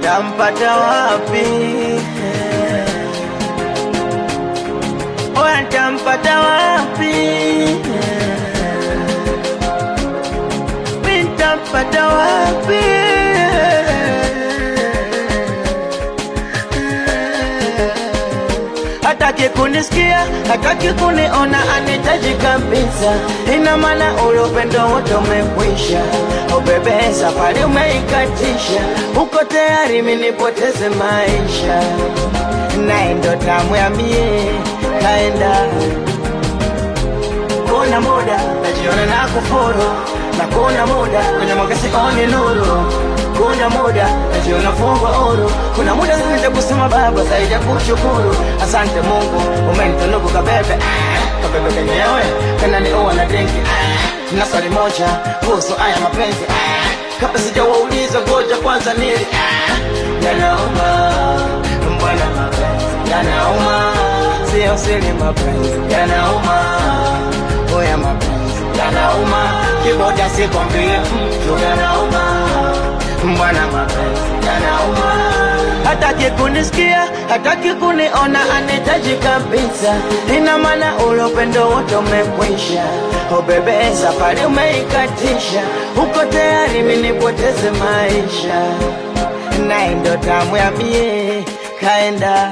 tampata wapi? Oya, tampata wapi? Mi tampata wapi? hataki kunisikia, hataki kuniona, anitaji kabisa. Ina maana ule upendo wote umekwisha. Oh bebe, safari umeikatisha, uko tayari mimi nipoteze maisha, naye ndo tamu ya mie kaenda kuna muda najiona na kufuru na kuna muda kwenye mwanga sioni nuru kuna muda najiona fungwa huru kuna muda zaidi ya kusema baba zaidi ya kushukuru asante mungu umenitunuku kabebe ah, kabebe kenyewe kana ni uwa na drinki ah, na swali moja kuhusu haya mapenzi ah, kabla sijawauliza ngoja kwanza nili ah, yanauma mbwana mapenzi yanauma sio siri mapenzi yanauma oya mapenzi yanauma kiboda sikwambie mtu yanauma mbwana mapenzi yanauma hataki kunisikia hataki kuniona anitaji kabisa ina maana ule upendo wote umekwisha o bebe safari umeikatisha uko tayari mimi nipoteze maisha naye ndo tamu ya mie kaenda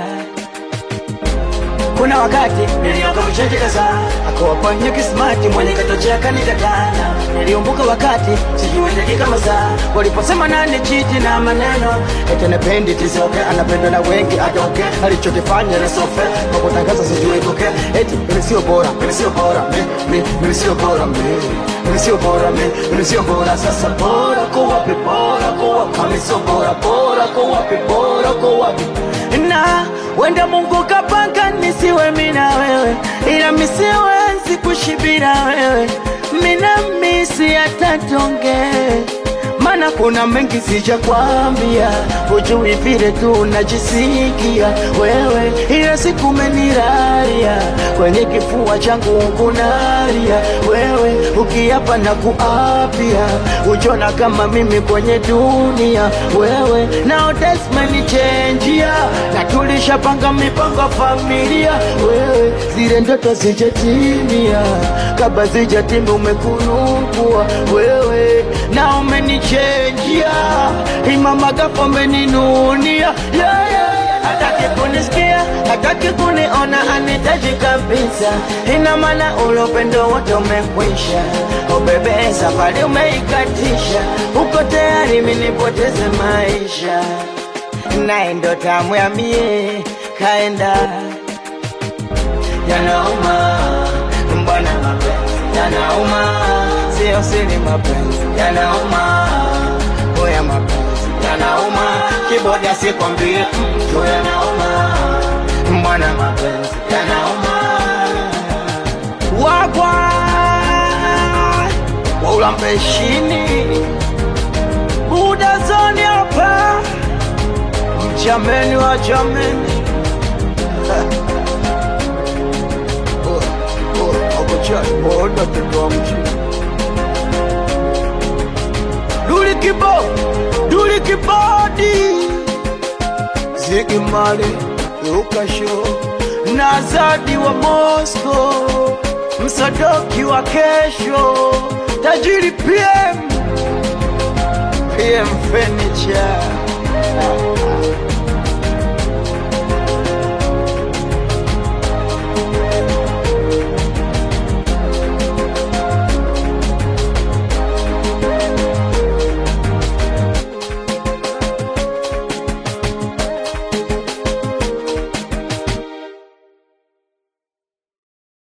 kuna wakati nilioka mchenjeza akawafanya kismati mwenye katochea kanikatana niliumbuka wakati sijui dakika masaa waliposema nani chiti na maneno ete nependi tisoke anapendwa na wengi atoke alichokifanya nasofe kwa kutangaza sijui toke eti mimi sio bora mimi sio bora mi- mi- mimi sio bora mi mimi sio bora mi mimi sio bora sasa bora kwa wapi bora kwa wapi kama sio bora bora kwa wapi bora kwa wapi na wenda Mungu kapanga nisiwe mina wewe, ila misiwezi kushibira wewe, mina misi atatonge mana kuna mengi sija kwambia, hujui vile tu unajisikia wewe, ila siku meniraria kwenye kifua changu kunaria wewe, ukiapa na kuapia, ujona kama mimi kwenye dunia wewe, nao desmenichenjia na tulishapanga mipango ya familia wewe, zile ndoto zijatimia, kabla zijatimia umekunukua wewe, na umenichenjia imama gapo umeninunia yeah, yeah, yeah. hataki kunisikia hataki kuniona anitaji kabisa ina maana ule upendo wote umekwisha o bebe safari umeikatisha uko tayari mimi nipoteze maisha naye ndo tamu ya mie kaenda yanauma mbwana mapenzi yanauma sio siri mapenzi yanauma oya mapenzi yanauma kiboda sikwambie mtu yanauma mbwana mapenzi yanauma wagwa waulampeshini udazoni hapa mchameni wa jameni akochaoda tutoa mjini Duli kibo, duli kibodi Ziggy Marley, Luka Show na Zadi wa Moscow Msadoki wa kesho Tajiri PM PM Furniture